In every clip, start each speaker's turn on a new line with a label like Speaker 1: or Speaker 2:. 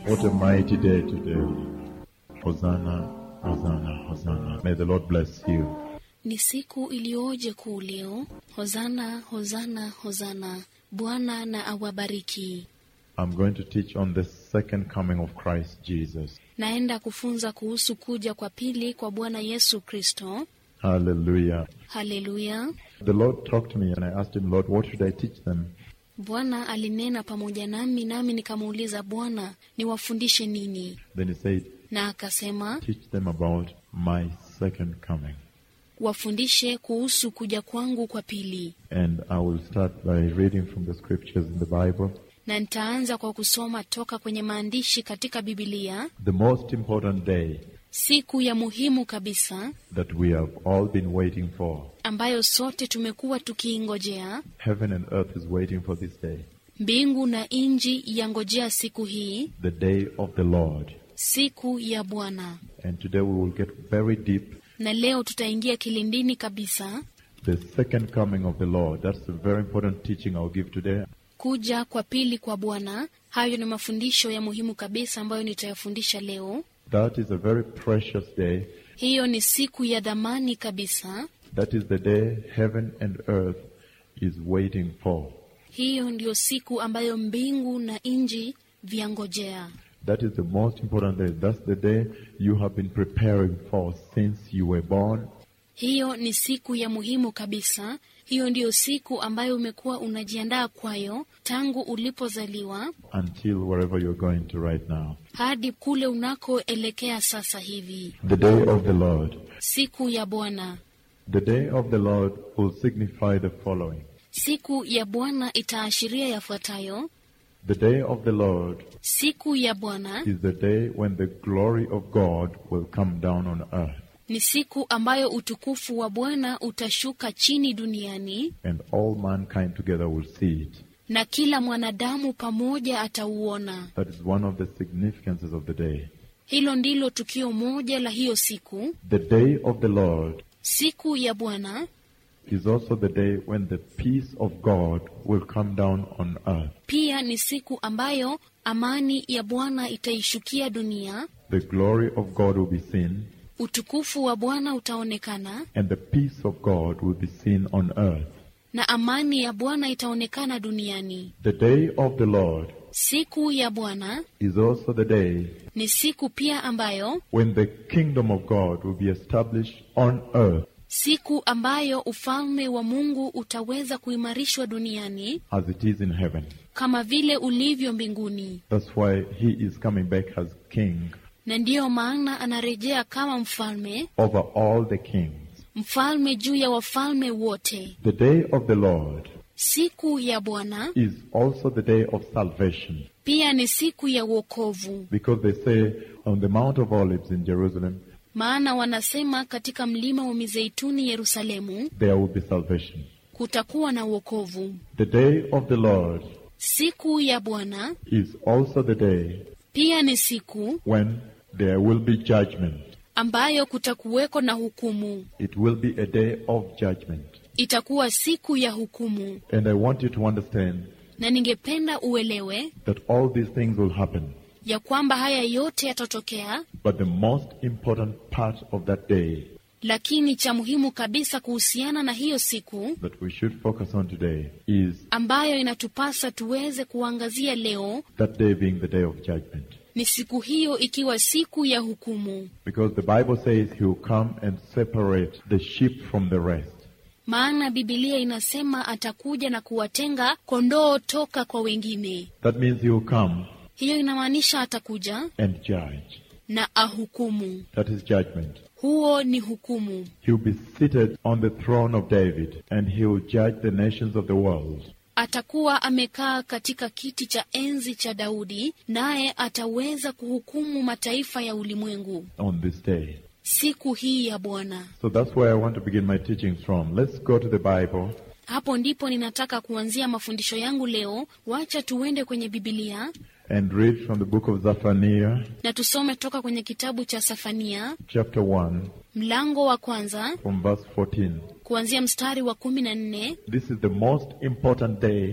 Speaker 1: What a mighty day today. Hosanna, Hosanna, Hosanna. May the Lord bless you.
Speaker 2: Ni siku iliyoje kuu leo. Hozana, hozana, hozana. Bwana na awabariki.
Speaker 1: I'm going to teach on the second coming of Christ Jesus.
Speaker 2: Naenda kufunza kuhusu kuja kwa pili kwa Bwana Yesu Kristo.
Speaker 1: Hallelujah.
Speaker 2: Haleluya.
Speaker 1: The Lord talked to me and I asked him, Lord, what should I teach them?
Speaker 2: Bwana alinena pamoja nami, nami nikamuuliza Bwana, niwafundishe nini?
Speaker 1: Then he said,
Speaker 2: Na akasema
Speaker 1: teach them about my second coming.
Speaker 2: wafundishe kuhusu kuja kwangu kwa pili.
Speaker 1: And I will start by reading from the scriptures in the Bible.
Speaker 2: Na nitaanza kwa kusoma toka kwenye maandishi katika Bibilia,
Speaker 1: The most important day
Speaker 2: siku ya muhimu kabisa
Speaker 1: that we have all been waiting for.
Speaker 2: ambayo sote tumekuwa tukiingojea.
Speaker 1: Heaven and earth is waiting for this day.
Speaker 2: Mbingu na nchi yangojea siku hii,
Speaker 1: The day of the Lord.
Speaker 2: siku ya Bwana.
Speaker 1: And today we will get very deep.
Speaker 2: Na leo tutaingia kilindini kabisa,
Speaker 1: The second coming of the Lord. That's a very important teaching I'll give today.
Speaker 2: kuja kwa pili kwa Bwana. Hayo ni mafundisho ya muhimu kabisa ambayo nitayafundisha leo.
Speaker 1: That is a very precious day.
Speaker 2: Hiyo ni siku ya dhamani kabisa.
Speaker 1: That is the day heaven and earth is waiting for.
Speaker 2: Hiyo ndiyo siku ambayo mbingu na nchi vyangojea.
Speaker 1: That is the most important day. That's the day you have been preparing for since you were born
Speaker 2: Hiyo ni siku ya muhimu kabisa. Hiyo ndiyo siku ambayo umekuwa unajiandaa kwayo tangu ulipozaliwa
Speaker 1: until wherever you're going to right now.
Speaker 2: hadi kule unakoelekea sasa hivi,
Speaker 1: The day of the Lord.
Speaker 2: siku ya Bwana.
Speaker 1: The day of the Lord will signify the following.
Speaker 2: Siku ya Bwana itaashiria yafuatayo.
Speaker 1: The day of the Lord
Speaker 2: Siku ya Bwana
Speaker 1: is the day when the glory of God will come down on earth
Speaker 2: ni siku ambayo utukufu wa Bwana utashuka chini duniani
Speaker 1: and all mankind together will see it.
Speaker 2: na kila mwanadamu pamoja atauona.
Speaker 1: That is one of the significances of the day.
Speaker 2: Hilo ndilo tukio moja la hiyo siku.
Speaker 1: The day of the Lord
Speaker 2: Siku ya Bwana
Speaker 1: is also the day when the peace of God will come down on earth.
Speaker 2: pia ni siku ambayo amani ya Bwana itaishukia dunia,
Speaker 1: The glory of God will be seen
Speaker 2: utukufu wa Bwana utaonekana
Speaker 1: and the peace of God will be seen on earth.
Speaker 2: na amani ya Bwana itaonekana duniani.
Speaker 1: The day of the Lord
Speaker 2: Siku ya Bwana
Speaker 1: is also the day
Speaker 2: ni siku pia ambayo
Speaker 1: when the kingdom of God will be established on earth
Speaker 2: siku ambayo ufalme wa Mungu utaweza kuimarishwa duniani
Speaker 1: as it is in heaven.
Speaker 2: kama vile ulivyo mbinguni,
Speaker 1: That's why he is coming back as king
Speaker 2: na ndiyo maana anarejea kama mfalme,
Speaker 1: over all the kings.
Speaker 2: mfalme juu ya wafalme wote.
Speaker 1: The day of the Lord
Speaker 2: Siku ya Bwana
Speaker 1: is also the day of salvation
Speaker 2: pia ni siku ya wokovu,
Speaker 1: because they say on the Mount of Olives in Jerusalem,
Speaker 2: maana wanasema katika mlima wa Mizeituni Yerusalemu
Speaker 1: there will be salvation.
Speaker 2: kutakuwa na wokovu.
Speaker 1: The day of the Lord
Speaker 2: Siku ya Bwana
Speaker 1: is also the day
Speaker 2: pia ni siku
Speaker 1: when there will be judgment.
Speaker 2: ambayo kutakuweko na hukumu.
Speaker 1: It will be a day of judgment.
Speaker 2: Itakuwa siku ya hukumu,
Speaker 1: And I want you to understand
Speaker 2: na ningependa uelewe
Speaker 1: that all these things will happen.
Speaker 2: ya kwamba haya yote yatatokea,
Speaker 1: But the most important part of that day
Speaker 2: lakini cha muhimu kabisa kuhusiana na hiyo siku
Speaker 1: that we should focus on today is
Speaker 2: ambayo inatupasa tuweze kuangazia leo
Speaker 1: that day being the day of judgment.
Speaker 2: ni siku hiyo ikiwa siku ya hukumu,
Speaker 1: Because the Bible says he will come and separate the sheep from the rest.
Speaker 2: maana Bibilia inasema atakuja na kuwatenga kondoo toka kwa wengine.
Speaker 1: That means he will come
Speaker 2: Hiyo inamaanisha atakuja
Speaker 1: and judge.
Speaker 2: na ahukumu.
Speaker 1: That is judgment.
Speaker 2: Huo ni hukumu.
Speaker 1: He will be seated on the throne of David and he will judge the nations of the world.
Speaker 2: Atakuwa amekaa katika kiti cha enzi cha Daudi, naye ataweza kuhukumu mataifa ya ulimwengu
Speaker 1: on this day.
Speaker 2: siku hii ya Bwana.
Speaker 1: So that's where I want to begin my teachings from. Let's go to the Bible
Speaker 2: Hapo ndipo ninataka kuanzia mafundisho yangu leo. Wacha tuende kwenye Bibilia
Speaker 1: and read from the book of Zephaniah,
Speaker 2: na tusome toka kwenye kitabu cha Safania
Speaker 1: chapter 1,
Speaker 2: mlango wa kwanza
Speaker 1: from verse 14.
Speaker 2: kuanzia mstari wa kumi na nne.
Speaker 1: This is the most important day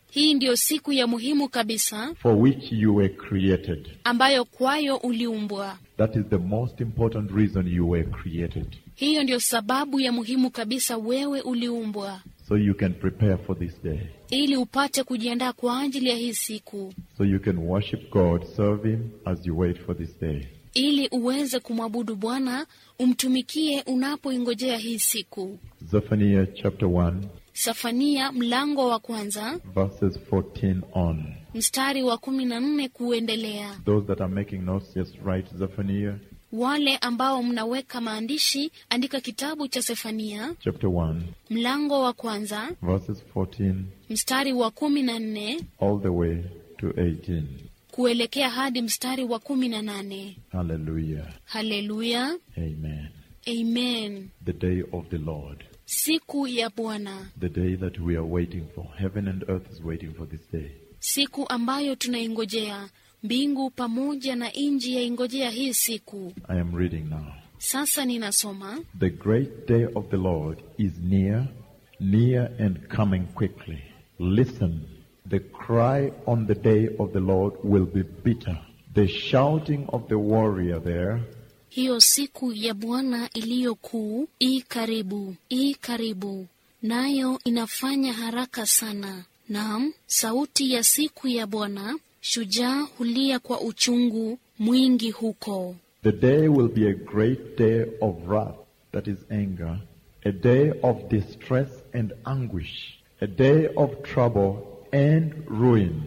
Speaker 2: Hii ndiyo siku ya muhimu kabisa
Speaker 1: for which you were created.
Speaker 2: ambayo kwayo uliumbwa.
Speaker 1: That is the most important reason you were created.
Speaker 2: Hiyo ndiyo sababu ya muhimu kabisa wewe uliumbwa,
Speaker 1: So you can prepare for this day.
Speaker 2: ili upate kujiandaa kwa ajili ya hii siku,
Speaker 1: So you can worship God, serve Him as you wait for this day.
Speaker 2: ili uweze kumwabudu Bwana, umtumikie unapoingojea hii siku.
Speaker 1: Zephaniah chapter 1,
Speaker 2: Safania mlango wa kwanza
Speaker 1: verses 14 on.
Speaker 2: mstari wa kumi na nne kuendelea.
Speaker 1: Those that are making notes, just write Zephaniah
Speaker 2: Wale ambao mnaweka maandishi, andika kitabu cha Sefania
Speaker 1: chapter 1,
Speaker 2: mlango wa kwanza
Speaker 1: verses 14
Speaker 2: mstari wa kumi na nne
Speaker 1: all the way to 18.
Speaker 2: kuelekea hadi mstari wa kumi na nane.
Speaker 1: Hallelujah.
Speaker 2: Haleluya,
Speaker 1: Amen.
Speaker 2: amen.
Speaker 1: The day of the Lord.
Speaker 2: Siku ya Bwana,
Speaker 1: The day that we are waiting for. Heaven and earth is waiting for this day.
Speaker 2: siku ambayo tunaingojea. Mbingu pamoja na nchi yaingojea hii siku.
Speaker 1: I am reading now.
Speaker 2: Sasa ninasoma
Speaker 1: The great day of the Lord is near, near and coming quickly. Listen, the cry on the day of the Lord will be bitter. The shouting of the warrior there
Speaker 2: hiyo siku ya Bwana iliyo kuu i karibu, i karibu, nayo inafanya haraka sana. Naam, sauti ya siku ya Bwana, shujaa hulia kwa uchungu mwingi huko.
Speaker 1: The day will be a great day of wrath, that is anger, a day of distress and anguish, a day of trouble and ruin,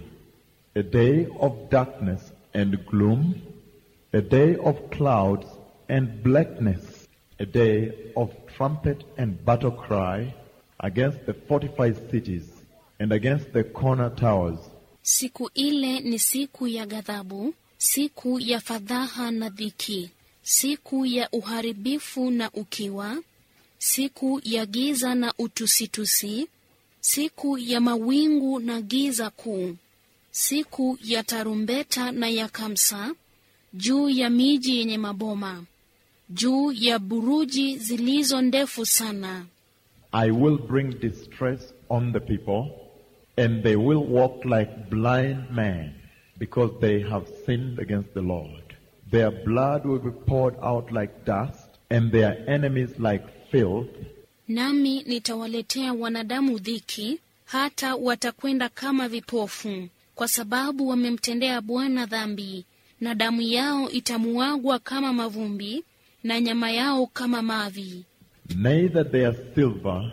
Speaker 1: a day of darkness and gloom, a day of clouds and blackness, a day of trumpet and battle cry against the fortified cities and against the corner towers.
Speaker 2: Siku ile ni siku ya ghadhabu, siku ya fadhaha na dhiki, siku ya uharibifu na ukiwa, siku ya giza na utusitusi, siku ya mawingu na giza kuu, siku ya tarumbeta na ya kamsa, juu ya miji yenye maboma, juu ya buruji zilizo ndefu sana.
Speaker 1: I will bring distress on the people, and they will walk like blind men, because they have sinned against the Lord. Their blood will be poured out like dust, and their enemies like filth.
Speaker 2: Nami nitawaletea wanadamu dhiki, hata watakwenda kama vipofu, kwa sababu wamemtendea Bwana dhambi, na damu yao itamuagwa kama mavumbi, na nyama yao kama mavi.
Speaker 1: Neither their silver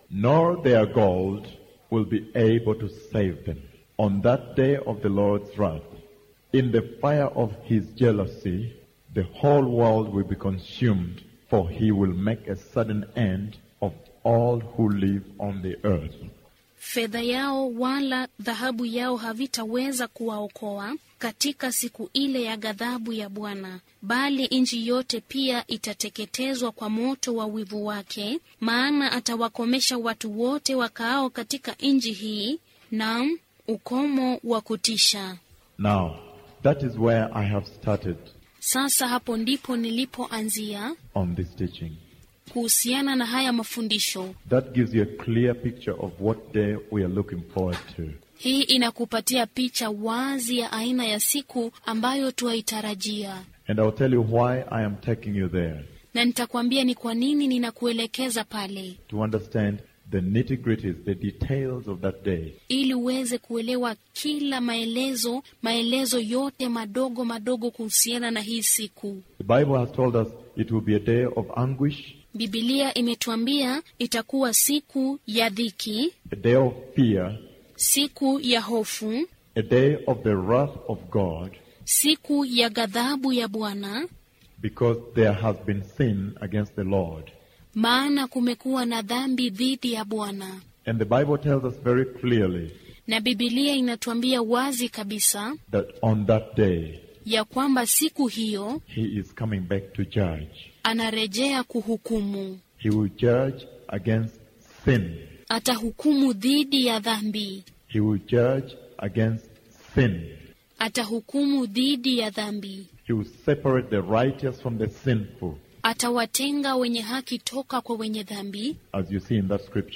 Speaker 1: nor their gold will be able to save them on that day of the Lord's wrath. In the fire of his jealousy, the whole world will be consumed, for he will make a sudden end of all who live on the earth.
Speaker 2: Fedha yao wala dhahabu yao havitaweza kuwaokoa katika siku ile ya ghadhabu ya Bwana, bali nchi yote pia itateketezwa kwa moto wa wivu wake, maana atawakomesha watu wote wakaao katika nchi hii, naam, ukomo wa kutisha.
Speaker 1: Now, that is where I have started
Speaker 2: Sasa hapo ndipo nilipoanzia
Speaker 1: on this teaching.
Speaker 2: kuhusiana na haya mafundisho.
Speaker 1: That gives you a clear picture of what day we are looking forward to.
Speaker 2: Hii inakupatia picha wazi ya aina ya siku ambayo tuwaitarajia.
Speaker 1: And I'll tell you why I am taking you there.
Speaker 2: na nitakwambia ni kwa nini ninakuelekeza pale,
Speaker 1: to understand the nitty gritties, the details of that day.
Speaker 2: ili uweze kuelewa kila maelezo, maelezo yote madogo madogo kuhusiana na hii siku.
Speaker 1: The Bible has told us it will be a day of anguish,
Speaker 2: Bibilia imetuambia itakuwa siku ya dhiki,
Speaker 1: a day of fear,
Speaker 2: siku ya hofu,
Speaker 1: a day of the wrath of God,
Speaker 2: siku ya ghadhabu ya Bwana,
Speaker 1: because there has been sin against the Lord.
Speaker 2: maana kumekuwa na dhambi dhidi ya Bwana.
Speaker 1: And the Bible tells us very clearly
Speaker 2: Na Bibilia inatuambia wazi kabisa
Speaker 1: that on that day,
Speaker 2: ya kwamba siku hiyo
Speaker 1: He is coming back to judge.
Speaker 2: anarejea kuhukumu.
Speaker 1: He will judge against sin.
Speaker 2: Atahukumu dhidi ya dhambi,
Speaker 1: He will judge against sin.
Speaker 2: atahukumu dhidi ya dhambi,
Speaker 1: He will separate the righteous from the sinful,
Speaker 2: atawatenga wenye haki toka kwa wenye dhambi,
Speaker 1: as you see in that scripture.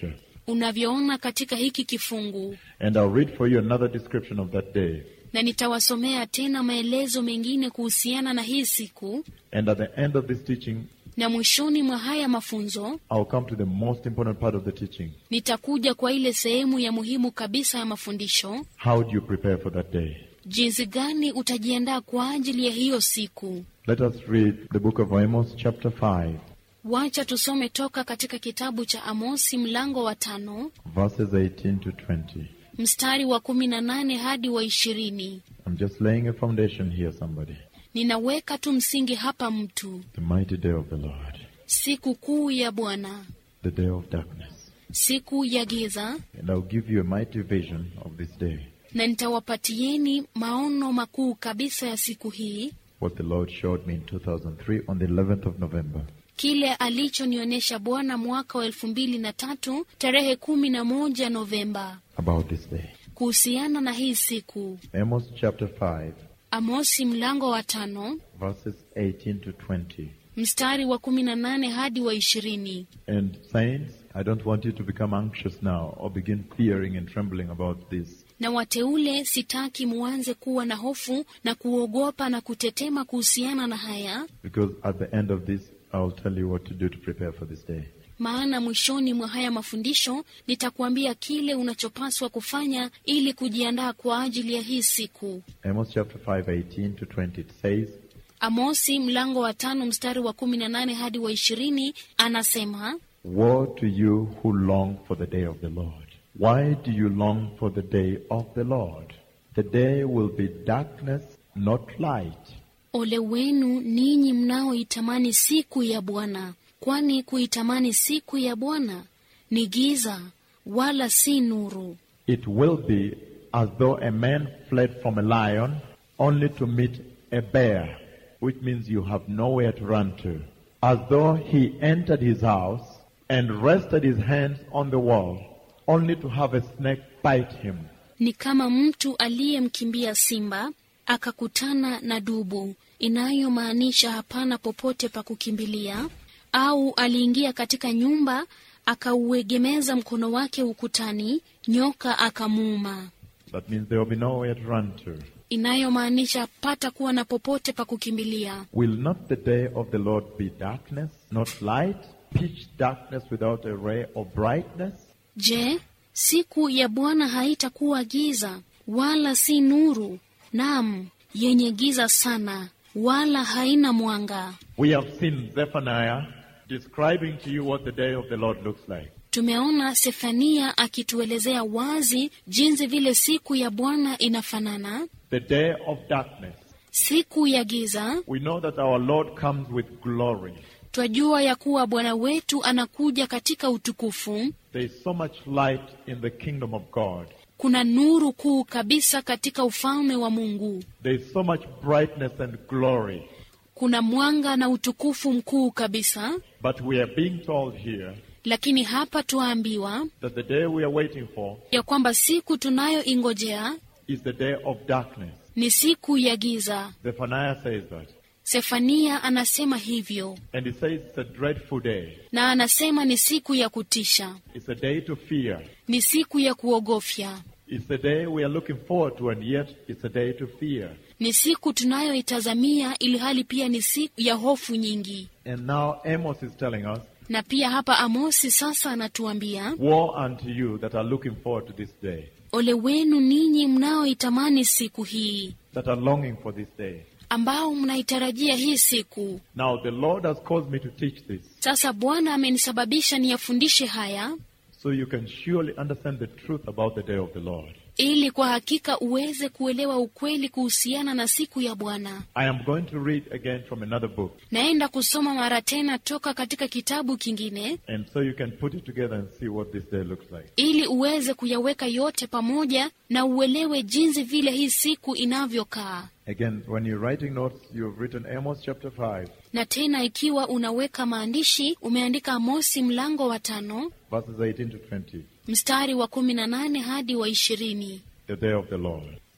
Speaker 2: unavyoona katika hiki kifungu,
Speaker 1: And I'll read for you another description of that day.
Speaker 2: na nitawasomea tena maelezo mengine kuhusiana na hii siku,
Speaker 1: And at the end of this teaching,
Speaker 2: na mwishoni mwa haya mafunzo
Speaker 1: I'll come to the most important part of the teaching.
Speaker 2: nitakuja kwa ile sehemu ya muhimu kabisa ya mafundisho.
Speaker 1: How do you prepare for that day?
Speaker 2: Jinsi gani utajiandaa kwa ajili ya hiyo siku?
Speaker 1: Let us read the book of Amos, chapter 5,
Speaker 2: Wacha tusome toka katika kitabu cha Amosi mlango wa tano
Speaker 1: verses 18 to 20.
Speaker 2: mstari wa kumi na nane hadi wa ishirini.
Speaker 1: I'm just laying a foundation here, somebody.
Speaker 2: Ninaweka tu msingi hapa, mtu
Speaker 1: The mighty day of the Lord,
Speaker 2: siku kuu ya Bwana,
Speaker 1: the day of darkness.
Speaker 2: siku ya giza,
Speaker 1: And I'll give you a mighty vision of this day,
Speaker 2: na nitawapatieni maono makuu kabisa ya siku hii,
Speaker 1: what the Lord showed me in 2003 on the 11th of November.
Speaker 2: kile alichonionyesha Bwana mwaka wa elfu mbili na tatu tarehe kumi na moja Novemba
Speaker 1: about this day.
Speaker 2: kuhusiana na hii siku.
Speaker 1: Amos chapter 5,
Speaker 2: Amosi mlango wa tano
Speaker 1: verses 18 to 20.
Speaker 2: mstari wa kumi na nane hadi wa ishirini.
Speaker 1: And saints, I don't want you to become anxious now or begin fearing and trembling about this.
Speaker 2: Na wateule, sitaki muanze kuwa na hofu na kuogopa na kutetema kuhusiana na haya,
Speaker 1: Because at the end of this, I'll tell you what to do to prepare for this day.
Speaker 2: maana mwishoni mwa haya mafundisho nitakuambia kile unachopaswa kufanya ili kujiandaa kwa ajili ya hii siku.
Speaker 1: Amos chapter 5, 18 to 20. It says,
Speaker 2: Amosi mlango wa tano mstari wa kumi na nane hadi wa ishirini anasema
Speaker 1: Woe to you who long for the day of the Lord. Why do you long for the day of the Lord? The day will be darkness, not light.
Speaker 2: Ole wenu ninyi mnaoitamani siku ya Bwana, kwani kuitamani siku ya Bwana ni giza, wala si nuru.
Speaker 1: It will be as though a man fled from a lion only to meet a bear, which means you have nowhere to run to. As though he entered his house and rested his hands on the wall only to have a snake bite him.
Speaker 2: Ni kama mtu aliyemkimbia simba akakutana na dubu, inayomaanisha hapana popote pa kukimbilia, au aliingia katika nyumba akauegemeza mkono wake ukutani, nyoka akamuuma,
Speaker 1: That means there will be nowhere to run to.
Speaker 2: inayomaanisha pata kuwa na popote pa kukimbilia.
Speaker 1: Will not the day of the Lord be darkness, not light, pitch darkness without a ray of brightness?
Speaker 2: Je, siku ya Bwana haitakuwa giza wala si nuru? Naam, yenye giza sana, wala haina mwanga.
Speaker 1: We have seen Zephaniah describing to you what the day of the Lord looks like.
Speaker 2: Tumeona Sefania akituelezea wazi jinsi vile siku ya Bwana inafanana,
Speaker 1: The day of darkness.
Speaker 2: siku ya giza.
Speaker 1: We know that our Lord comes with glory.
Speaker 2: Twajua ya kuwa Bwana wetu anakuja katika utukufu.
Speaker 1: There is so much light in the kingdom of God.
Speaker 2: Kuna nuru kuu kabisa katika ufalme wa Mungu.
Speaker 1: There is so much brightness and glory.
Speaker 2: Kuna mwanga na utukufu mkuu kabisa,
Speaker 1: But we are being told here
Speaker 2: lakini hapa twaambiwa
Speaker 1: that the day we are waiting for
Speaker 2: ya kwamba siku tunayoingojea
Speaker 1: is the day of darkness.
Speaker 2: ni siku ya giza.
Speaker 1: Zephaniah says that.
Speaker 2: Sefania anasema hivyo,
Speaker 1: And he says it's a dreadful day.
Speaker 2: na anasema ni siku ya kutisha,
Speaker 1: It's a day to fear.
Speaker 2: ni siku ya kuogofya,
Speaker 1: It's a day we are looking forward to, and yet it's a day to fear.
Speaker 2: ni siku tunayoitazamia, ili hali pia ni siku ya hofu nyingi.
Speaker 1: And now Amos is telling us,
Speaker 2: Na pia hapa Amosi sasa anatuambia,
Speaker 1: Woe unto you that are looking forward to this day,
Speaker 2: ole wenu ninyi mnaoitamani siku hii,
Speaker 1: that are longing for this day.
Speaker 2: ambao mnaitarajia hii siku.
Speaker 1: Now the Lord has caused me to teach this,
Speaker 2: Sasa Bwana amenisababisha niyafundishe haya
Speaker 1: so you can surely understand the truth about the day of the Lord.
Speaker 2: ili kwa hakika uweze kuelewa ukweli kuhusiana na siku ya Bwana.
Speaker 1: I am going to read again from another book,
Speaker 2: Naenda kusoma mara tena toka katika kitabu kingine
Speaker 1: and so you can put it together and see what this day looks like.
Speaker 2: ili uweze kuyaweka yote pamoja na uelewe jinsi vile hii siku inavyokaa.
Speaker 1: Again, when you're writing notes, you've written Amos chapter 5,
Speaker 2: Na tena ikiwa unaweka maandishi, umeandika Amosi mlango wa tano
Speaker 1: verses 18 to 20,
Speaker 2: mstari wa kumi na nane hadi wa ishirini
Speaker 1: the day of the Lord.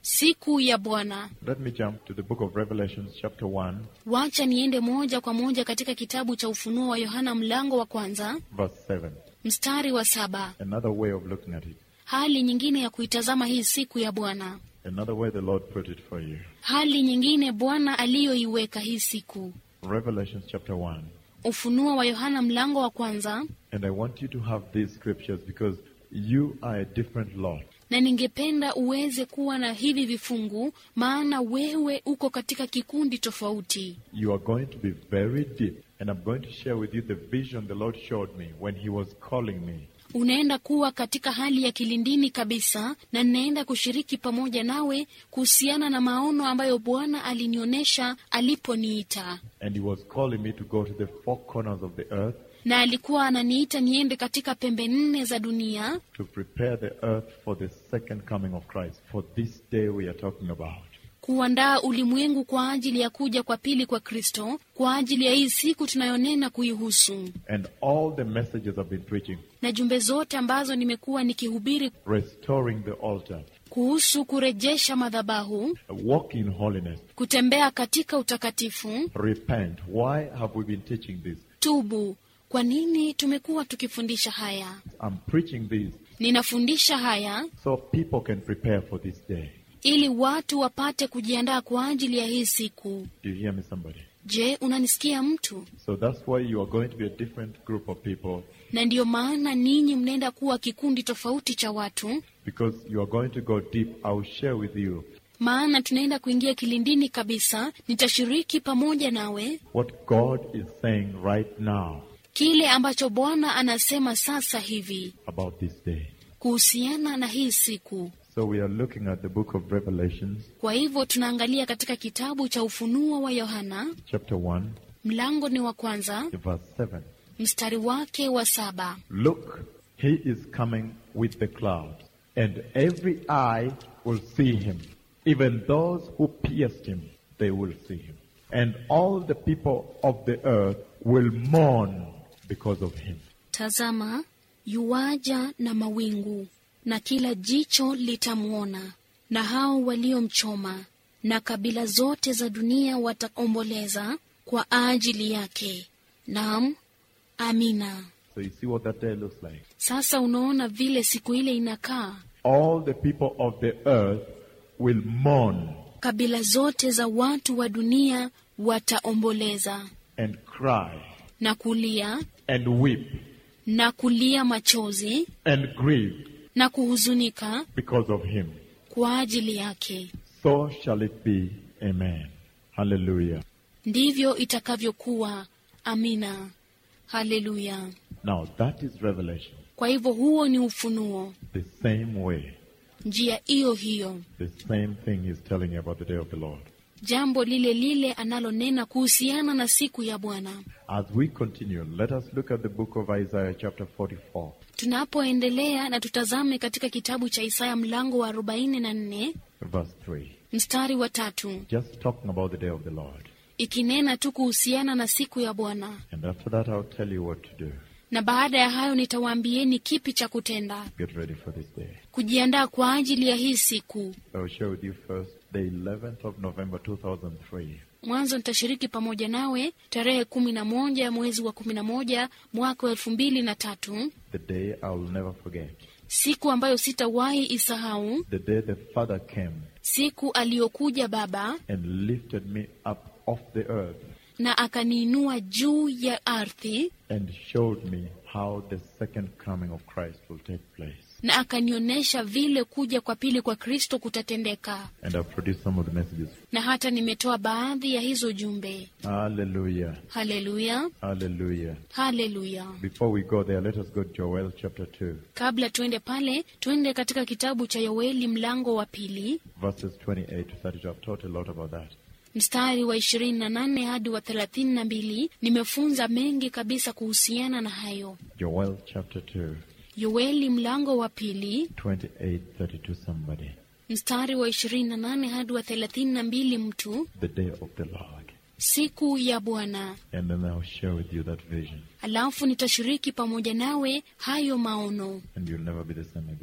Speaker 2: siku ya Bwana.
Speaker 1: Let me jump to the book of Revelations, chapter 1,
Speaker 2: Wacha niende moja kwa moja katika kitabu cha Ufunuo wa Yohana mlango wa kwanza
Speaker 1: verse 7.
Speaker 2: mstari wa saba.
Speaker 1: Another way of looking at it.
Speaker 2: Hali nyingine ya kuitazama hii siku ya Bwana,
Speaker 1: Another way the Lord put it for you.
Speaker 2: hali nyingine Bwana aliyoiweka hii siku.
Speaker 1: Revelations, chapter 1.
Speaker 2: Ufunuo wa Yohana mlango wa kwanza,
Speaker 1: And I want you to have these scriptures because you are a different lot.
Speaker 2: na ningependa uweze kuwa na hivi vifungu, maana wewe uko katika kikundi tofauti.
Speaker 1: You are going to be very deep. And I'm going to share with you the vision the Lord showed me when He was calling me.
Speaker 2: Unaenda kuwa katika hali ya kilindini kabisa, na ninaenda kushiriki pamoja nawe kuhusiana na maono ambayo Bwana alinionyesha aliponiita,
Speaker 1: And He was calling me to go to the four corners of the earth
Speaker 2: na alikuwa ananiita niende katika pembe nne za dunia
Speaker 1: to prepare the earth for the second coming of Christ, for this day we are talking about.
Speaker 2: kuandaa ulimwengu kwa ajili ya kuja kwa pili kwa Kristo, kwa ajili ya hii siku tunayonena kuihusu,
Speaker 1: And all the messages I've been preaching,
Speaker 2: na jumbe zote ambazo nimekuwa nikihubiri
Speaker 1: restoring the altar,
Speaker 2: kuhusu kurejesha madhabahu,
Speaker 1: walk in holiness,
Speaker 2: kutembea katika utakatifu,
Speaker 1: repent. Why have we been teaching this?
Speaker 2: tubu. Kwa nini tumekuwa tukifundisha haya?
Speaker 1: I'm preaching this
Speaker 2: Ninafundisha haya
Speaker 1: so people can prepare for this day.
Speaker 2: ili watu wapate kujiandaa kwa ajili ya hii siku.
Speaker 1: Do you hear me, somebody?
Speaker 2: Je, unanisikia mtu?
Speaker 1: So that's why you are going to be a different group of people
Speaker 2: Na ndiyo maana ninyi mnaenda kuwa kikundi tofauti cha watu,
Speaker 1: because you are going to go deep. I will share with you
Speaker 2: maana tunaenda kuingia kilindini kabisa. Nitashiriki pamoja nawe
Speaker 1: what God is saying right now
Speaker 2: kile ambacho Bwana anasema sasa hivi
Speaker 1: about this day.
Speaker 2: kuhusiana na hii siku.
Speaker 1: So we are looking at the book of Revelations,
Speaker 2: Kwa hivyo tunaangalia katika kitabu cha Ufunuo wa Yohana,
Speaker 1: chapter 1,
Speaker 2: mlango ni wa kwanza,
Speaker 1: verse 7.
Speaker 2: mstari wake wa saba.
Speaker 1: Look, he is coming with the clouds, and every eye will see him. Even those who pierced him, they will see him. And all the people of the earth will mourn because of him.
Speaker 2: Tazama, yuwaja na mawingu, na kila jicho litamwona, na hao waliomchoma, na kabila zote za dunia wataomboleza kwa ajili yake. Naam, amina.
Speaker 1: So you see what that day looks like.
Speaker 2: Sasa unaona vile siku ile inakaa.
Speaker 1: All the people of the earth will mourn
Speaker 2: Kabila zote za watu wa dunia wataomboleza
Speaker 1: and cry
Speaker 2: na kulia
Speaker 1: and weep
Speaker 2: na kulia machozi
Speaker 1: and grieve
Speaker 2: na kuhuzunika
Speaker 1: because of him.
Speaker 2: kwa ajili yake.
Speaker 1: So shall it be. Amen. Hallelujah.
Speaker 2: Ndivyo itakavyokuwa. Amina. Haleluya.
Speaker 1: Now that is revelation.
Speaker 2: Kwa hivyo huo ni ufunuo,
Speaker 1: The same way.
Speaker 2: njia hiyo hiyo,
Speaker 1: The same thing he's telling you about the day of the Lord.
Speaker 2: jambo lile lile analonena kuhusiana na siku ya Bwana.
Speaker 1: As we continue, let us look at the book of Isaiah chapter 44.
Speaker 2: Tunapoendelea na tutazame katika kitabu cha Isaya mlango wa 44
Speaker 1: verse 3.
Speaker 2: mstari wa tatu,
Speaker 1: Just talking about the day of the Lord.
Speaker 2: ikinena tu kuhusiana na siku ya Bwana.
Speaker 1: And after that, I'll tell you what to do.
Speaker 2: Na baada ya hayo nitawaambieni kipi cha kutenda,
Speaker 1: Get ready for this day.
Speaker 2: kujiandaa kwa ajili ya hii siku.
Speaker 1: I will share with you first the 11th of November 2003.
Speaker 2: Mwanzo nitashiriki pamoja nawe tarehe kumi na moja mwezi wa kumi na moja mwaka wa elfu mbili na tatu
Speaker 1: The day I will never forget.
Speaker 2: siku ambayo sitawahi isahau,
Speaker 1: The day the Father came
Speaker 2: siku aliyokuja Baba
Speaker 1: and lifted me up off the earth
Speaker 2: na akaniinua juu ya ardhi
Speaker 1: and showed me how the second coming of Christ will take place.
Speaker 2: na akanionyesha vile kuja kwa pili kwa Kristo kutatendeka,
Speaker 1: And I've produced some of the messages.
Speaker 2: na hata nimetoa baadhi ya hizo jumbe.
Speaker 1: Hallelujah.
Speaker 2: Haleluya,
Speaker 1: Hallelujah.
Speaker 2: haleluya.
Speaker 1: Before we go there, let us go to Joel chapter 2,
Speaker 2: Kabla tuende pale, tuende katika kitabu cha Yoeli mlango wa pili
Speaker 1: verses 28 to 32. I've taught a lot about that.
Speaker 2: mstari wa ishirini na nane hadi wa thelathini na mbili. Nimefunza mengi kabisa kuhusiana na hayo.
Speaker 1: Joel chapter 2,
Speaker 2: Yoeli mlango wa pili
Speaker 1: 28, 32, somebody.
Speaker 2: mstari wa ishirini na nane hadi wa thelathini na mbili. Mtu
Speaker 1: The day of the Lord.
Speaker 2: siku ya Bwana.
Speaker 1: And then I'll share with you that vision.
Speaker 2: Alafu nitashiriki pamoja nawe hayo maono,
Speaker 1: And you'll never be the same again.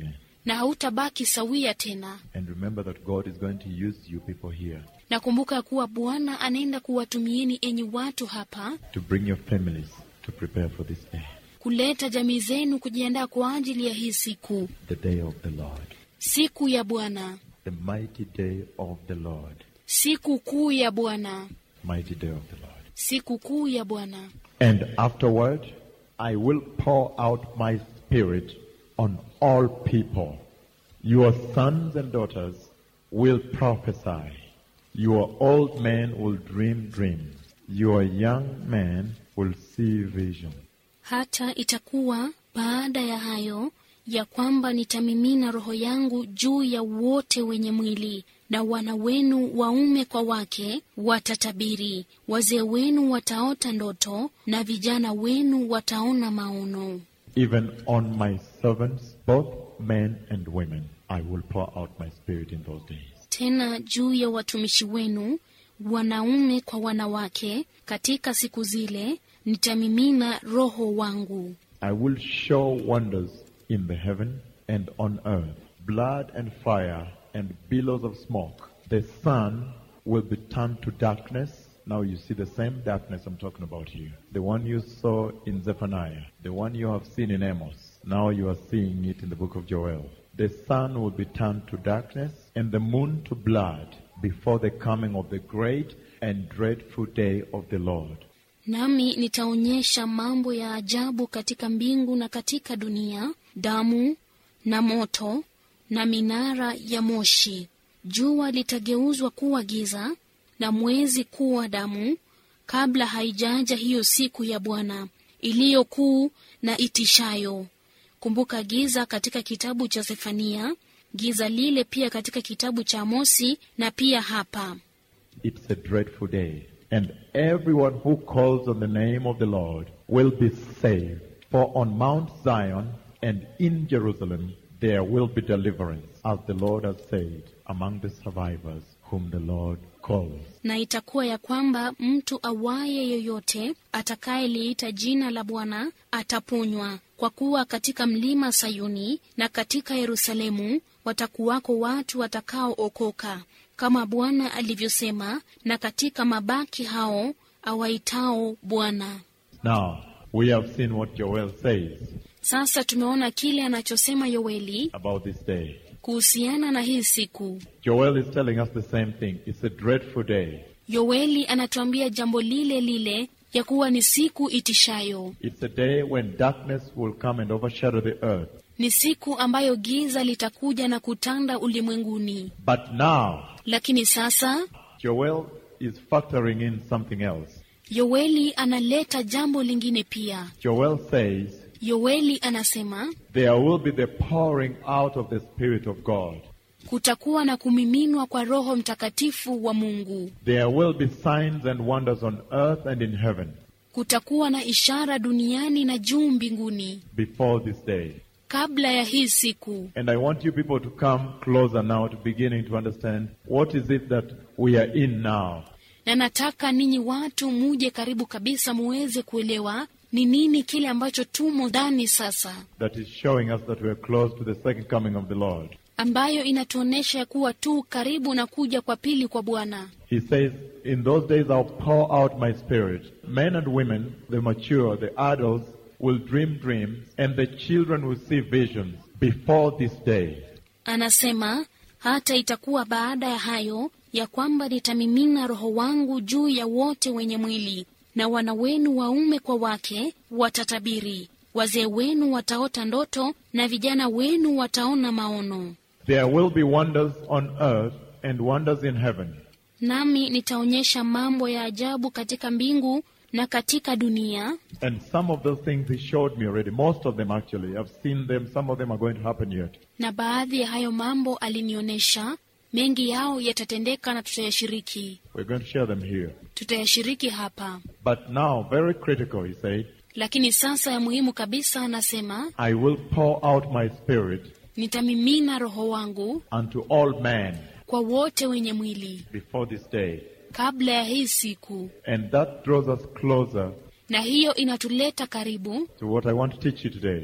Speaker 2: na hautabaki sawia tena.
Speaker 1: And remember that God is going to use you people here
Speaker 2: Na kumbuka kuwa Bwana anaenda kuwatumieni enyi watu hapa
Speaker 1: to bring your families to prepare for this day,
Speaker 2: kuleta jamii zenu kujiandaa kwa ajili ya hii siku,
Speaker 1: the day of the Lord,
Speaker 2: siku ya Bwana,
Speaker 1: the mighty day of the Lord,
Speaker 2: siku kuu ya Bwana,
Speaker 1: mighty day of the Lord.
Speaker 2: siku kuu ya Bwana.
Speaker 1: And afterward, I will pour out my spirit on all people. Your sons and daughters will prophesy. Your old men will dream dreams. Your young men will see vision.
Speaker 2: Hata itakuwa baada ya hayo ya kwamba nitamimina roho yangu juu ya wote wenye mwili, na wana wenu waume kwa wake watatabiri, wazee wenu wataota ndoto, na vijana wenu wataona maono.
Speaker 1: Even on my servants, both men and women, I will pour out my spirit in those days.
Speaker 2: Tena juu ya watumishi wenu wanaume kwa wanawake, katika siku zile nitamimina roho wangu.
Speaker 1: I will show wonders in the heaven and on earth, blood and fire and billows of smoke. The sun will be turned to darkness. Now you see the same darkness I'm talking about here. The one you saw in Zephaniah, the one you have seen in Amos. Now you are seeing it in the book of Joel. The sun will be turned to darkness and the moon to blood before the coming of the great and dreadful day of the Lord.
Speaker 2: Nami nitaonyesha mambo ya ajabu katika mbingu na katika dunia, damu na moto na minara ya moshi. Jua litageuzwa kuwa giza na mwezi kuwa damu, kabla haijaja hiyo siku ya Bwana iliyo kuu na itishayo. Kumbuka giza katika kitabu cha Zefania, giza lile pia katika kitabu cha Amosi na pia hapa.
Speaker 1: It's a dreadful day. And everyone who calls on the name of the Lord will be saved. For on Mount Zion and in Jerusalem there will be deliverance, as the Lord has said, among the survivors whom the Lord calls.
Speaker 2: na itakuwa ya kwamba mtu awaye yoyote atakayeliita jina la Bwana ataponywa, kwa kuwa katika mlima Sayuni na katika Yerusalemu watakuwako watu watakaookoka, kama Bwana alivyosema, na katika mabaki hao awaitao Bwana.
Speaker 1: Now, we have seen what Joel says
Speaker 2: Sasa tumeona kile anachosema Yoeli
Speaker 1: about this day.
Speaker 2: kuhusiana na hii siku.
Speaker 1: Joel is telling us the same thing. It's a dreadful day.
Speaker 2: Yoeli anatuambia jambo lile lile ya kuwa ni siku itishayo.
Speaker 1: It's a day when darkness will come and overshadow the earth.
Speaker 2: Ni siku ambayo giza litakuja na kutanda ulimwenguni.
Speaker 1: But now,
Speaker 2: Lakini sasa
Speaker 1: Joel is factoring in something else.
Speaker 2: Yoeli analeta jambo lingine pia.
Speaker 1: Joel says,
Speaker 2: Yoeli anasema
Speaker 1: There will be the pouring out of the Spirit of God.
Speaker 2: kutakuwa na kumiminwa kwa Roho Mtakatifu wa Mungu.
Speaker 1: There will be signs and wonders on earth and in heaven
Speaker 2: Kutakuwa na ishara duniani na juu mbinguni
Speaker 1: before this day.
Speaker 2: kabla ya hii siku.
Speaker 1: And I want you people to come closer now to beginning to understand what is it that we are in now.
Speaker 2: Na nataka ninyi watu muje karibu kabisa muweze kuelewa ni nini kile ambacho tumo ndani sasa,
Speaker 1: That is showing us that we are close to the second coming of the Lord.
Speaker 2: ambayo inatuonyesha ya kuwa tu karibu na kuja kwa pili kwa Bwana.
Speaker 1: He says, In those days I'll pour out my spirit. Men and women, the mature, the adults, will dream dreams, and the children will see visions before this day.
Speaker 2: Anasema hata itakuwa baada ya hayo ya kwamba nitamimina roho wangu juu ya wote wenye mwili, na wana wenu waume kwa wake watatabiri, wazee wenu wataota ndoto, na vijana wenu wataona maono.
Speaker 1: There will be wonders on earth and wonders in heaven.
Speaker 2: Nami nitaonyesha mambo ya ajabu katika mbingu na katika dunia,
Speaker 1: And some of those things he showed me already. Most of them actually. I've seen them. Some of them are going to happen yet.
Speaker 2: na baadhi ya hayo mambo alinionyesha. Mengi yao yatatendeka na tutayashiriki,
Speaker 1: We're going to share them here.
Speaker 2: tutayashiriki hapa.
Speaker 1: But now, very critical, he said,
Speaker 2: Lakini sasa ya muhimu kabisa, anasema
Speaker 1: I will pour out my spirit
Speaker 2: nitamimina roho wangu
Speaker 1: unto all men
Speaker 2: kwa wote wenye mwili
Speaker 1: before this day.
Speaker 2: kabla ya hii siku,
Speaker 1: And that draws us closer
Speaker 2: na hiyo inatuleta karibu
Speaker 1: to what I want to teach you today.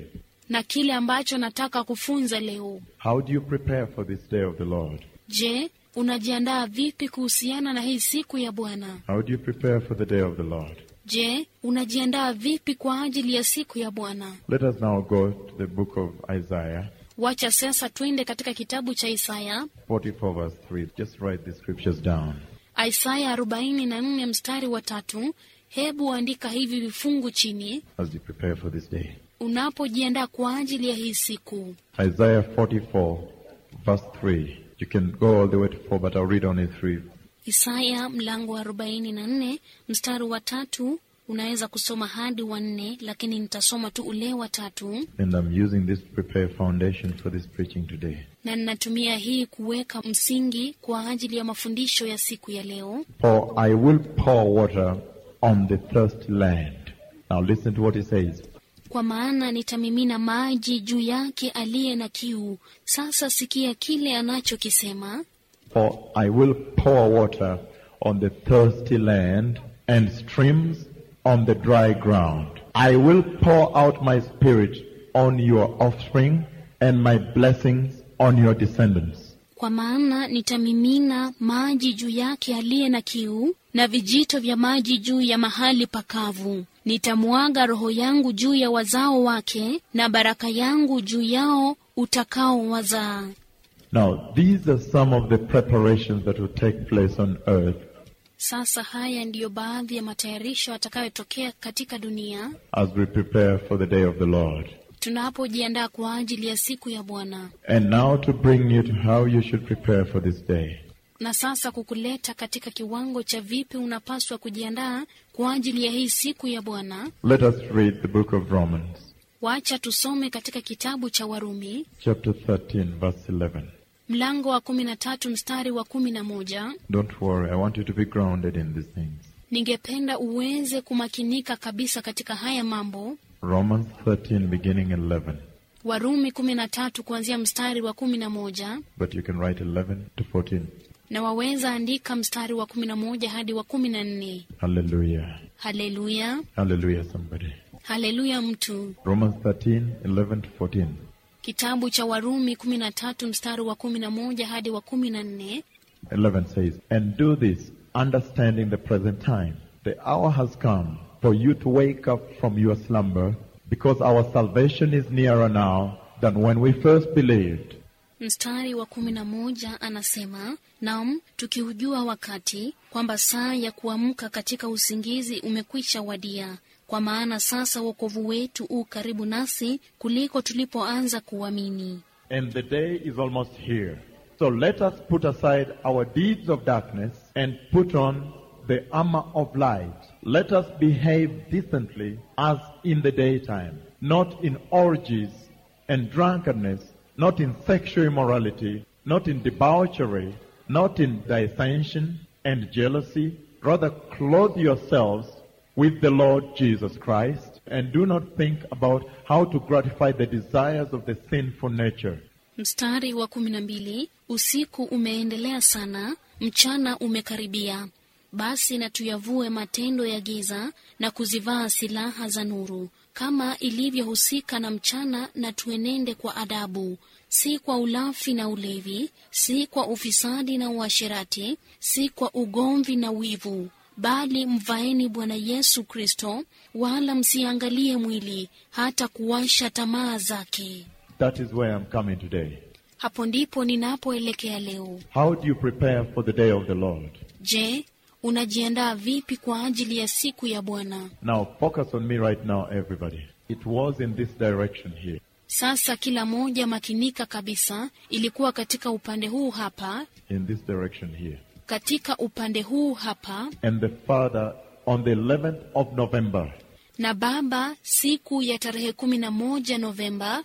Speaker 2: na kile ambacho nataka kufunza leo.
Speaker 1: How do you prepare for this day of the Lord?
Speaker 2: Je, unajiandaa vipi kuhusiana na hii siku ya Bwana?
Speaker 1: How do you prepare for the day of the Lord?
Speaker 2: Je, unajiandaa vipi kwa ajili ya siku ya Bwana?
Speaker 1: Let us now go to the book of Isaiah
Speaker 2: Wacha sasa twende katika kitabu cha Isaya,
Speaker 1: 44 verse 3. Just write the scriptures down.
Speaker 2: Isaya 44 mstari wa tatu. Hebu andika hivi vifungu chini
Speaker 1: as you prepare for this day.
Speaker 2: unapojiandaa kwa ajili ya hii siku.
Speaker 1: Isaiah 44, verse 3. You can go all the way to 4, but I'll read only 3.
Speaker 2: Isaya mlango wa 44 mstari wa tatu. Unaweza kusoma hadi wa nne, lakini nitasoma tu ule wa tatu,
Speaker 1: And I'm using this to prepare foundation for this preaching today.
Speaker 2: na ninatumia hii kuweka msingi kwa ajili ya mafundisho ya siku ya leo.
Speaker 1: For I will pour water on the thirsty land. Now listen to what he says.
Speaker 2: Kwa maana nitamimina maji juu yake aliye na kiu. Sasa sikia kile anachokisema.
Speaker 1: For I will pour water on the thirsty land and streams on the dry ground. I will pour out my spirit on your offspring and my blessings on your descendants.
Speaker 2: Kwa maana nitamimina maji juu yake aliye na kiu, na vijito vya maji juu ya mahali pakavu. Nitamwaga roho yangu juu ya wazao wake, na baraka yangu juu yao utakao wazaa.
Speaker 1: Now, these are some of the preparations that will take place on earth
Speaker 2: Sasa haya ndiyo baadhi ya matayarisho yatakayotokea katika dunia
Speaker 1: as we prepare for the day of the Lord.
Speaker 2: tunapojiandaa kwa ajili ya siku ya Bwana,
Speaker 1: And now to bring you to how you should prepare for this day.
Speaker 2: na sasa kukuleta katika kiwango cha vipi unapaswa kujiandaa kwa ajili ya hii siku ya Bwana.
Speaker 1: Let us read the book of Romans,
Speaker 2: Wacha tusome katika kitabu cha Warumi
Speaker 1: chapter 13, verse 11.
Speaker 2: mlango wa kumi na tatu mstari wa kumi na moja.
Speaker 1: Don't worry, I want you to be grounded in these things.
Speaker 2: Ningependa uweze kumakinika kabisa katika haya mambo.
Speaker 1: Romans 13, beginning 11.
Speaker 2: Warumi kumi na tatu kuanzia mstari wa kumi na moja
Speaker 1: But you can write 11 to 14.
Speaker 2: na waweza andika mstari wa kumi na moja hadi wa kumi na nne.
Speaker 1: Hallelujah.
Speaker 2: Haleluya,
Speaker 1: Hallelujah, somebody.
Speaker 2: haleluya mtu.
Speaker 1: Romans 13, 11 to 14.
Speaker 2: Kitabu cha Warumi kumi na tatu mstari wa kumi na moja hadi wa kumi na nne.
Speaker 1: 11 says, And do this, understanding the present time. The hour has come for you to wake up from your slumber, because our salvation is nearer now than when we first believed.
Speaker 2: Mstari wa kumi na moja anasema, nam tukiujua wakati kwamba saa ya kuamka katika usingizi umekwisha wadia, kwa maana sasa wokovu wetu u karibu nasi kuliko tulipoanza kuamini.
Speaker 1: And the day is almost here. So let us put aside our deeds of darkness and put on the armor of light. Let us behave decently as in the daytime, not in orgies and drunkenness, not in sexual immorality, not in debauchery, not in dissension and jealousy. Rather clothe yourselves with the Lord Jesus Christ and do not think about how to gratify the desires of the sinful nature.
Speaker 2: Mstari wa kumi na mbili usiku umeendelea sana, mchana umekaribia. Basi na tuyavue matendo ya giza na kuzivaa silaha za nuru, kama ilivyohusika na mchana, na tuenende kwa adabu, si kwa ulafi na ulevi, si kwa ufisadi na uasherati, si kwa ugomvi na wivu, bali mvaeni Bwana Yesu Kristo, wala msiangalie mwili hata kuwasha tamaa zake.
Speaker 1: That is where I'm coming today.
Speaker 2: Hapo ndipo ninapoelekea leo.
Speaker 1: How do you prepare for the day of the Lord?
Speaker 2: Je, unajiandaa vipi kwa ajili ya siku ya Bwana?
Speaker 1: Now focus on me right now, everybody. It was in this direction here.
Speaker 2: Sasa kila moja makinika kabisa, ilikuwa katika upande huu hapa,
Speaker 1: In this direction here.
Speaker 2: katika upande huu hapa,
Speaker 1: And the Father, on the 11th of November,
Speaker 2: na Baba siku ya tarehe kumi na moja Novemba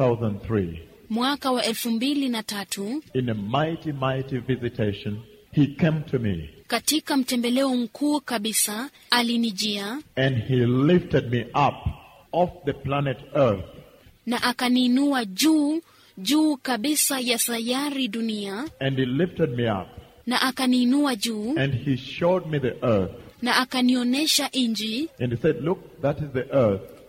Speaker 1: 2003,
Speaker 2: mwaka wa elfu mbili na tatu
Speaker 1: in a mighty, mighty visitation, He came to me
Speaker 2: katika mtembeleo mkuu kabisa alinijia
Speaker 1: and He lifted me up off the planet Earth
Speaker 2: na akaniinua juu juu kabisa ya sayari dunia,
Speaker 1: and He lifted me up
Speaker 2: na akaniinua juu
Speaker 1: and He showed me the earth
Speaker 2: na akanionyesha nchi
Speaker 1: and He said, Look, that is the earth.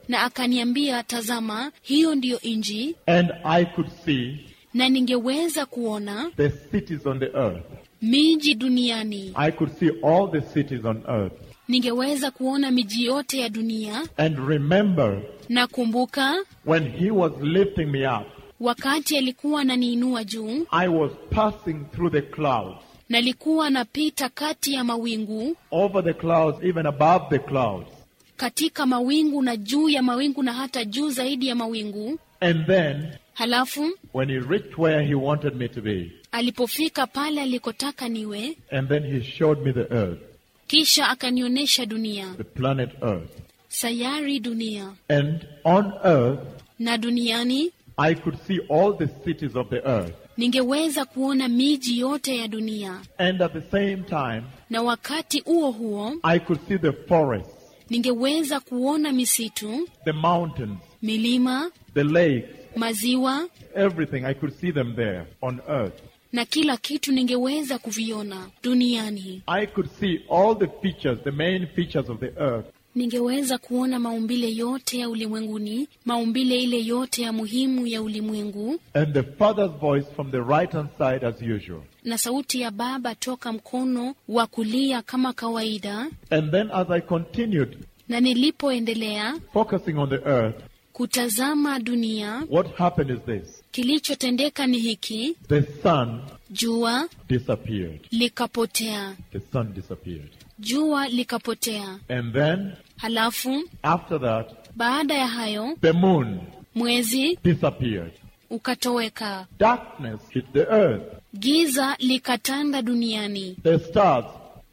Speaker 2: na akaniambia, tazama, hiyo ndiyo nchi,
Speaker 1: and I could see
Speaker 2: na ningeweza kuona
Speaker 1: the cities on the earth.
Speaker 2: miji duniani,
Speaker 1: I could see all the cities on earth.
Speaker 2: ningeweza kuona miji yote ya dunia.
Speaker 1: And remember,
Speaker 2: Na kumbuka
Speaker 1: when he was lifting me up,
Speaker 2: wakati alikuwa ananiinua juu,
Speaker 1: I was passing through the clouds,
Speaker 2: nalikuwa napita kati ya mawingu,
Speaker 1: over the clouds, even above the clouds.
Speaker 2: katika mawingu na juu ya mawingu na hata juu zaidi ya mawingu.
Speaker 1: And then,
Speaker 2: Halafu
Speaker 1: when he reached where he wanted me to be,
Speaker 2: alipofika pale alikotaka niwe,
Speaker 1: and then he showed me the earth,
Speaker 2: kisha akanionyesha dunia,
Speaker 1: the planet earth.
Speaker 2: sayari dunia.
Speaker 1: And on earth,
Speaker 2: Na duniani
Speaker 1: I could see all the cities of the earth.
Speaker 2: ningeweza kuona miji yote ya dunia,
Speaker 1: And at the same time,
Speaker 2: na wakati huo huo
Speaker 1: I could see the forests,
Speaker 2: ningeweza kuona misitu,
Speaker 1: the mountains,
Speaker 2: milima,
Speaker 1: the lakes,
Speaker 2: maziwa
Speaker 1: everything. I could see them there on earth.
Speaker 2: na kila kitu ningeweza kuviona duniani.
Speaker 1: I could see all the features, the main features of the earth.
Speaker 2: Ningeweza kuona maumbile yote ya ulimwenguni, maumbile ile yote ya muhimu ya ulimwengu,
Speaker 1: And the Father's voice from the right hand side as usual.
Speaker 2: na sauti ya Baba toka mkono wa kulia kama kawaida.
Speaker 1: And then as I continued
Speaker 2: Na nilipoendelea
Speaker 1: focusing on the earth,
Speaker 2: kutazama dunia,
Speaker 1: what happened is this.
Speaker 2: kilichotendeka ni hiki:
Speaker 1: The sun
Speaker 2: jua
Speaker 1: disappeared.
Speaker 2: likapotea,
Speaker 1: The sun disappeared.
Speaker 2: jua likapotea.
Speaker 1: And then
Speaker 2: Halafu
Speaker 1: after that,
Speaker 2: baada ya hayo
Speaker 1: the moon
Speaker 2: mwezi
Speaker 1: disappeared.
Speaker 2: ukatoweka,
Speaker 1: Darkness hit the earth.
Speaker 2: giza likatanda duniani,
Speaker 1: The stars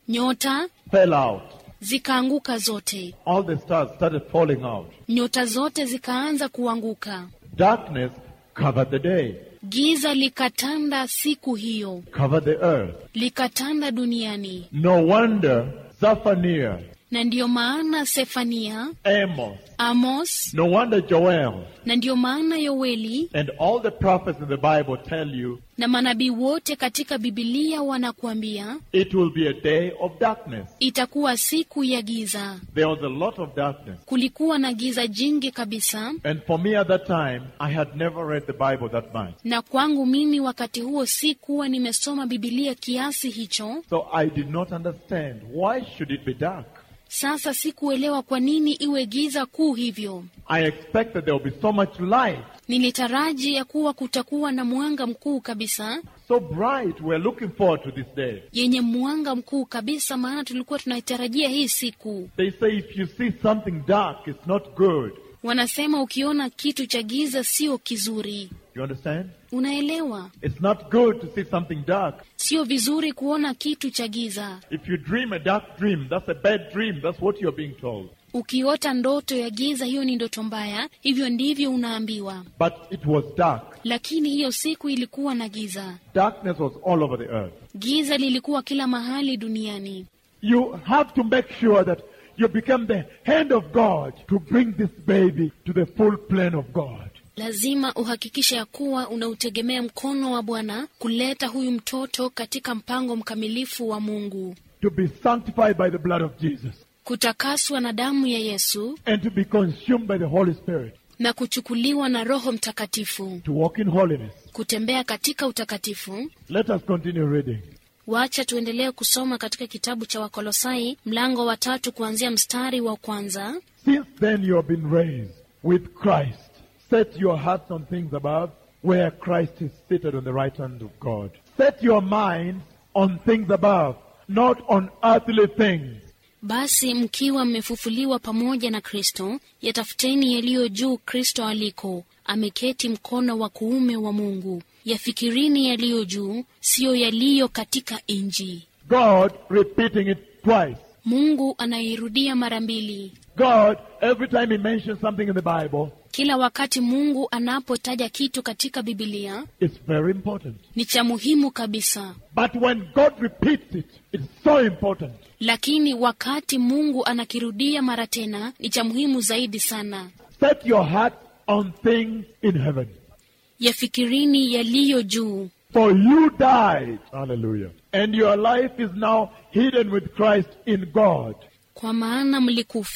Speaker 2: nyota
Speaker 1: fell out.
Speaker 2: zikaanguka zote,
Speaker 1: All the stars started falling out.
Speaker 2: nyota zote zikaanza kuanguka.
Speaker 1: Darkness covered the day,
Speaker 2: Giza likatanda siku hiyo,
Speaker 1: covered the earth.
Speaker 2: likatanda duniani,
Speaker 1: No wonder Zephaniah,
Speaker 2: na ndiyo maana Sefania,
Speaker 1: Amos,
Speaker 2: Amos,
Speaker 1: no wonder Joel,
Speaker 2: na ndiyo maana Yoeli
Speaker 1: and all the prophets in the Bible tell you
Speaker 2: na manabii wote katika Bibilia wanakuambia
Speaker 1: it will be a day of darkness.
Speaker 2: itakuwa siku ya giza.
Speaker 1: There was a lot of darkness.
Speaker 2: Kulikuwa na giza jingi kabisa,
Speaker 1: And for me at that time, I had never read the Bible that much.
Speaker 2: na kwangu mimi wakati huo si kuwa nimesoma Bibilia kiasi hicho.
Speaker 1: So I did not understand why should it be dark?
Speaker 2: Sasa sikuelewa kwa nini iwe giza kuu hivyo.
Speaker 1: I expected there would be so much light,
Speaker 2: Nilitaraji ya kuwa kutakuwa na mwanga mkuu kabisa,
Speaker 1: so bright. We're looking forward to this day.
Speaker 2: yenye mwanga mkuu kabisa, maana tulikuwa tunaitarajia hii siku.
Speaker 1: They say if you see something dark, it's not good.
Speaker 2: Wanasema ukiona kitu cha giza sio kizuri.
Speaker 1: You understand?
Speaker 2: Unaelewa,
Speaker 1: It's not good to see something dark.
Speaker 2: sio vizuri kuona kitu cha giza.
Speaker 1: If you dream a dark dream, that's a bad dream. That's what you're being told.
Speaker 2: Ukiota ndoto ya giza, hiyo ni ndoto mbaya, hivyo ndivyo unaambiwa.
Speaker 1: But it was dark.
Speaker 2: Lakini hiyo siku ilikuwa na giza.
Speaker 1: Darkness was all over the earth.
Speaker 2: Giza lilikuwa kila mahali duniani.
Speaker 1: You have to make sure that you become the hand of God to bring this baby to the full plan of God.
Speaker 2: Lazima uhakikishe ya kuwa unautegemea mkono wa Bwana kuleta huyu mtoto katika mpango mkamilifu wa Mungu,
Speaker 1: To be sanctified by the blood of Jesus
Speaker 2: kutakaswa na damu ya Yesu
Speaker 1: and to be consumed by the Holy Spirit.
Speaker 2: na kuchukuliwa na Roho Mtakatifu,
Speaker 1: To walk in holiness.
Speaker 2: kutembea katika utakatifu.
Speaker 1: Let us continue reading.
Speaker 2: Wacha tuendelee kusoma katika kitabu cha Wakolosai mlango wa tatu kuanzia mstari wa kwanza.
Speaker 1: Since then you have been raised with Christ. Set your hearts on things above, where Christ is seated on the right hand of God. Set your minds on things above, not on earthly things.
Speaker 2: Basi mkiwa mmefufuliwa pamoja na Kristo, yatafuteni yaliyo juu Kristo aliko ameketi mkono wa kuume wa Mungu. Yafikirini yaliyo juu, siyo yaliyo katika nchi.
Speaker 1: God repeating it twice.
Speaker 2: Mungu anairudia mara mbili.
Speaker 1: God, every time He mentions something in the Bible,
Speaker 2: Kila wakati Mungu anapotaja kitu katika Bibilia
Speaker 1: it's very important.
Speaker 2: ni cha muhimu kabisa,
Speaker 1: But when God repeats it, it's so important.
Speaker 2: lakini wakati Mungu anakirudia mara tena ni cha muhimu zaidi sana.
Speaker 1: Set your heart on things in heaven.
Speaker 2: Yafikirini yaliyo juu,
Speaker 1: For you died. Hallelujah. And your life is now hidden with Christ in God.
Speaker 2: kwa maana mlikufa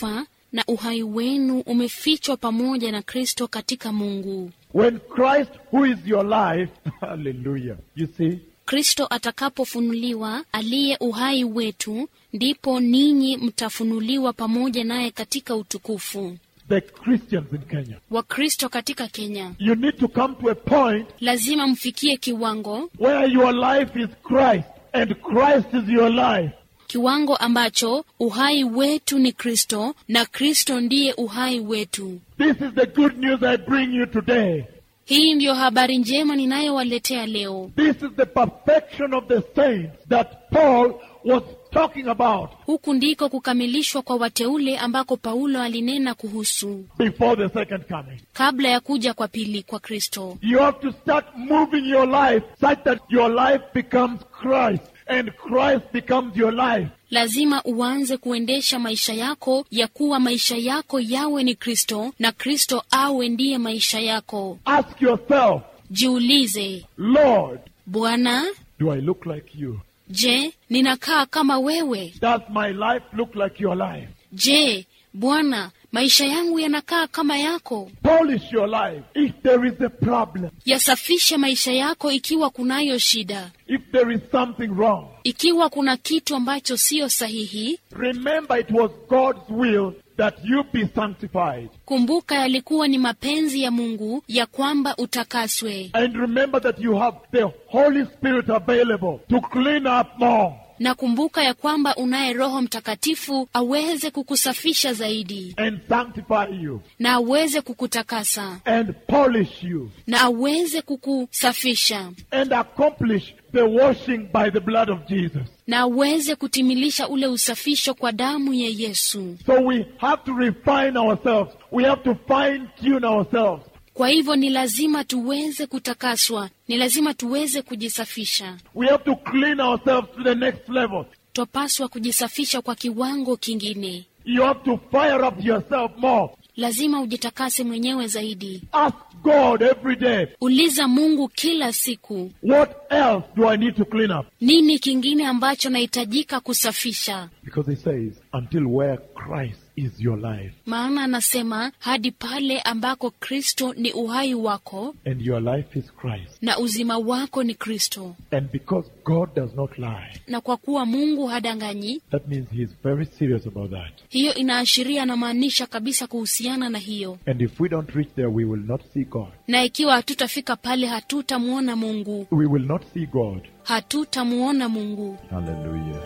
Speaker 2: na uhai wenu umefichwa pamoja na Kristo katika Mungu.
Speaker 1: When Christ, who is your life, hallelujah, you see,
Speaker 2: Kristo atakapofunuliwa aliye uhai wetu, ndipo ninyi mtafunuliwa pamoja naye katika utukufu.
Speaker 1: the Christians in Kenya,
Speaker 2: Wakristo katika Kenya
Speaker 1: you need to come to a point
Speaker 2: lazima mfikie kiwango
Speaker 1: where your life is Christ and Christ is your life.
Speaker 2: kiwango ambacho uhai wetu ni Kristo na Kristo ndiye uhai wetu.
Speaker 1: This is the good news I bring you today.
Speaker 2: Hii ndiyo habari njema ninayowaletea leo.
Speaker 1: This is the perfection of the saints that Paul was talking about
Speaker 2: Huku ndiko kukamilishwa kwa wateule ambako Paulo alinena kuhusu
Speaker 1: before the second coming.
Speaker 2: kabla ya kuja kwa pili kwa Kristo.
Speaker 1: You have to start moving your life such that your life becomes Christ and Christ becomes your life.
Speaker 2: Lazima uanze kuendesha maisha yako ya kuwa maisha yako yawe ni Kristo na Kristo awe ndiye maisha yako.
Speaker 1: Ask yourself,
Speaker 2: Jiulize,
Speaker 1: Lord,
Speaker 2: Bwana,
Speaker 1: do I look like you?
Speaker 2: je, ninakaa kama wewe?
Speaker 1: Does my life look like your life?
Speaker 2: Je, Bwana, maisha yangu yanakaa kama yako?
Speaker 1: Polish your life if there is a problem,
Speaker 2: Yasafishe maisha yako ikiwa kunayo shida,
Speaker 1: if there is something wrong.
Speaker 2: ikiwa kuna kitu ambacho siyo sahihi.
Speaker 1: Remember, it was God's will that you be sanctified.
Speaker 2: Kumbuka yalikuwa ni mapenzi ya Mungu ya kwamba utakaswe,
Speaker 1: And remember that you have the Holy Spirit available to clean up more
Speaker 2: na kumbuka ya kwamba unaye Roho Mtakatifu aweze kukusafisha zaidi
Speaker 1: and sanctify you
Speaker 2: na aweze kukutakasa
Speaker 1: and polish you
Speaker 2: na aweze kukusafisha
Speaker 1: and accomplish the washing by the blood of Jesus.
Speaker 2: na aweze kutimilisha ule usafisho kwa damu ya Yesu.
Speaker 1: So we have to refine ourselves. We have to fine tune ourselves.
Speaker 2: Kwa hivyo ni lazima tuweze kutakaswa, ni lazima tuweze kujisafisha.
Speaker 1: We have to clean ourselves to the next level.
Speaker 2: Twapaswa kujisafisha kwa kiwango kingine.
Speaker 1: You have to fire up yourself more.
Speaker 2: Lazima ujitakase mwenyewe zaidi.
Speaker 1: Ask God every day,
Speaker 2: Uliza Mungu kila siku,
Speaker 1: what else do I need to clean up?
Speaker 2: nini kingine ambacho nahitajika kusafisha?
Speaker 1: Because he says, until where Christ is your life
Speaker 2: Maana anasema hadi pale ambako Kristo ni uhai wako
Speaker 1: and your life is Christ.
Speaker 2: na uzima wako ni Kristo,
Speaker 1: And because God does not lie,
Speaker 2: na kwa kuwa Mungu hadanganyi,
Speaker 1: that means he is very serious about that.
Speaker 2: hiyo inaashiria na maanisha kabisa kuhusiana na hiyo.
Speaker 1: And if we don't reach there, we will not see God.
Speaker 2: Na ikiwa hatutafika pale, hatutamwona Mungu,
Speaker 1: We will not see God.
Speaker 2: hatutamwona Mungu.
Speaker 1: Hallelujah.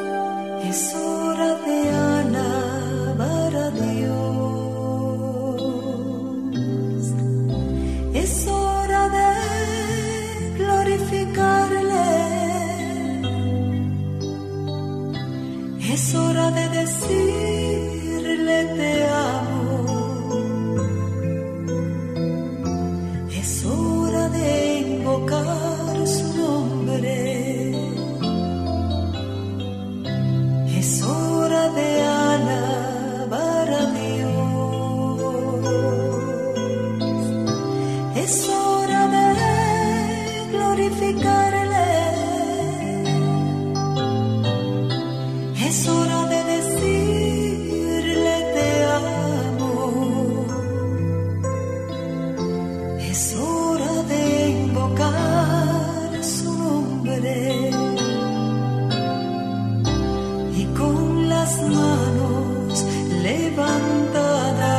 Speaker 3: Es hora de alabar a Dios. Es hora de glorificarle. Es hora de decirle te amo. Es hora de invocar su nombre. Es hora de alabar a Dios. Es hora de glorificarle. Es hora de decirle te amo. Es hora de invocar su nombre y con las manos levantadas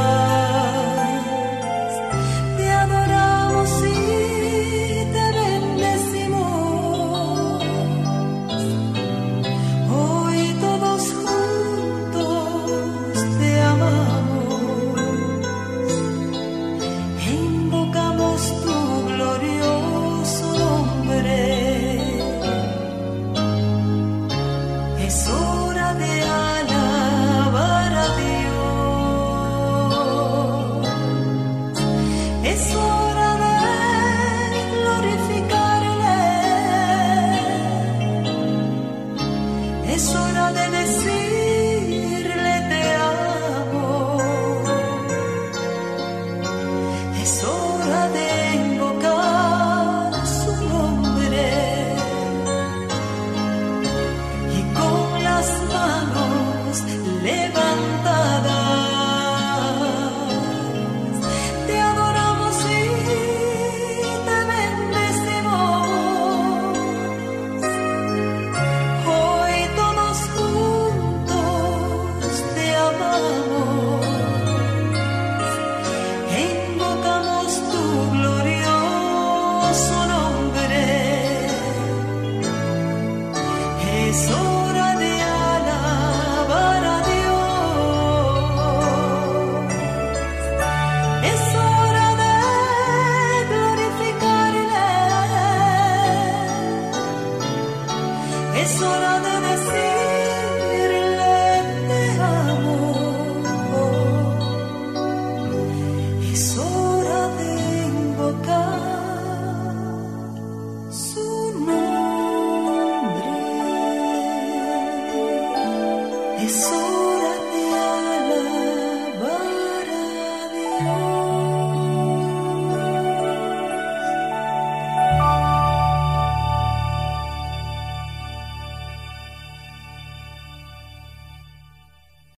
Speaker 3: te adoramos y te bendecimos. Hoy todos juntos te amamos e invocamos tu glorioso nombre. Es hora de alabar a Dios. Es hora de glorificarle. Es hora de decirle te amo. Es hora de invocar su nombre y con las manos Jesús.